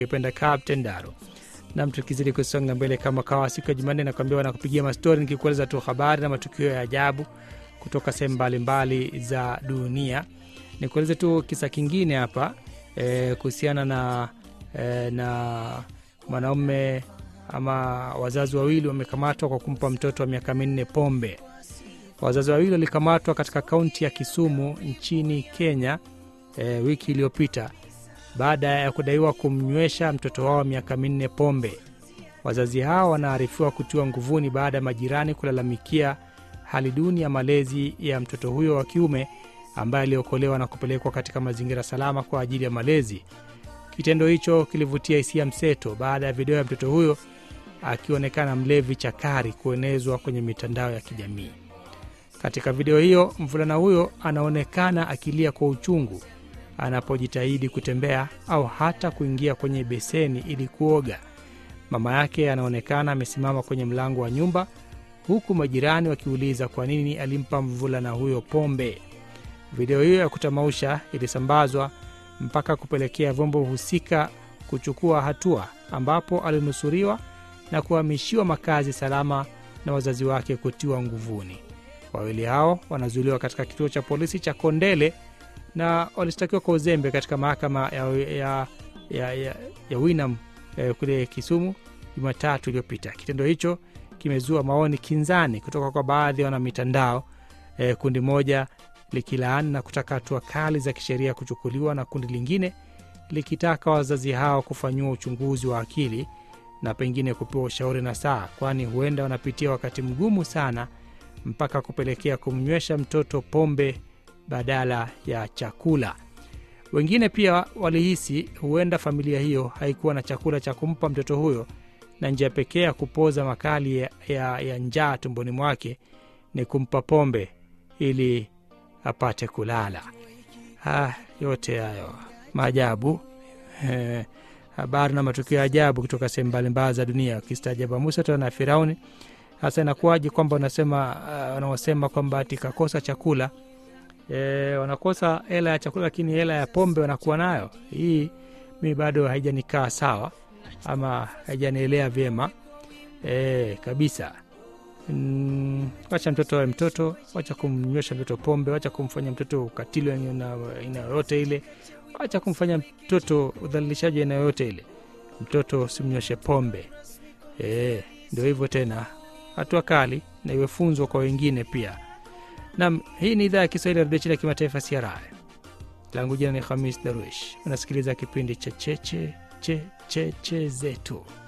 ukipenda Captain Daro. Nam, tukizidi kusonga mbele kama kawa, siku ya Jumanne nakwambia wanakupigia mastori nikikueleza tu habari na matukio ya ajabu kutoka sehemu mbalimbali za dunia. Nikueleze tu kisa kingine hapa e, kuhusiana na e, na mwanaume ama wazazi wawili wamekamatwa kwa kumpa mtoto wa miaka minne pombe. Wazazi wawili walikamatwa katika kaunti ya Kisumu nchini Kenya e, wiki iliyopita baada ya kudaiwa kumnywesha mtoto wao miaka minne pombe. Wazazi hao wanaarifiwa kutiwa nguvuni baada ya majirani kulalamikia hali duni ya malezi ya mtoto huyo wa kiume ambaye aliokolewa na kupelekwa katika mazingira salama kwa ajili ya malezi. Kitendo hicho kilivutia hisia mseto baada ya video ya mtoto huyo akionekana mlevi chakari kuenezwa kwenye mitandao ya kijamii. Katika video hiyo, mvulana huyo anaonekana akilia kwa uchungu anapojitahidi kutembea au hata kuingia kwenye beseni ili kuoga. Mama yake anaonekana amesimama kwenye mlango wa nyumba, huku majirani wakiuliza kwa nini alimpa mvulana huyo pombe. Video hiyo ya kutamausha ilisambazwa mpaka kupelekea vyombo husika kuchukua hatua, ambapo alinusuriwa na kuhamishiwa makazi salama na wazazi wake kutiwa nguvuni. Wawili hao wanazuiliwa katika kituo cha polisi cha Kondele na walishtakiwa kwa uzembe katika mahakama ya, ya, ya, ya, ya Winam eh, kule Kisumu Jumatatu iliyopita. Kitendo hicho kimezua maoni kinzani kutoka kwa baadhi ya wanamitandao eh, kundi moja likilaani na kutaka hatua kali za kisheria kuchukuliwa na kundi lingine likitaka wazazi hao kufanyiwa uchunguzi wa akili na pengine kupewa ushauri na saa, kwani huenda wanapitia wakati mgumu sana mpaka kupelekea kumnywesha mtoto pombe badala ya chakula. Wengine pia walihisi huenda familia hiyo haikuwa na chakula cha kumpa mtoto huyo na njia pekee ya kupoza makali ya, ya, ya njaa tumboni mwake ni kumpa pombe ili apate kulala. Ha, yote hayo maajabu eh, habari na matukio ya ajabu kutoka sehemu mbalimbali za dunia. Ukistaajabu Musa tena na Firauni. Hasa inakuwaje kwamba unasema uh, wanaosema kwamba ati kakosa chakula e, wanakosa hela ya chakula lakini hela ya pombe wanakuwa nayo. Hii mi bado haijanikaa sawa ama haijanielea vyema e, kabisa. Mm, wacha mtoto awe mtoto, wacha kumnywesha mtoto pombe, wacha kumfanya mtoto ukatili aina yoyote ile, wacha kumfanya mtoto udhalilishaji aina yoyote ile. Mtoto simnyweshe pombe e, ndio hivyo tena, hatua kali na iwe funzo kwa wengine pia. Nam, hii ni idhaa ya Kiswahili ya redio chini ya kimataifa CRI. Langu jina ni Khamis Darwish. Unasikiliza kipindi cha cheche cheche che zetu.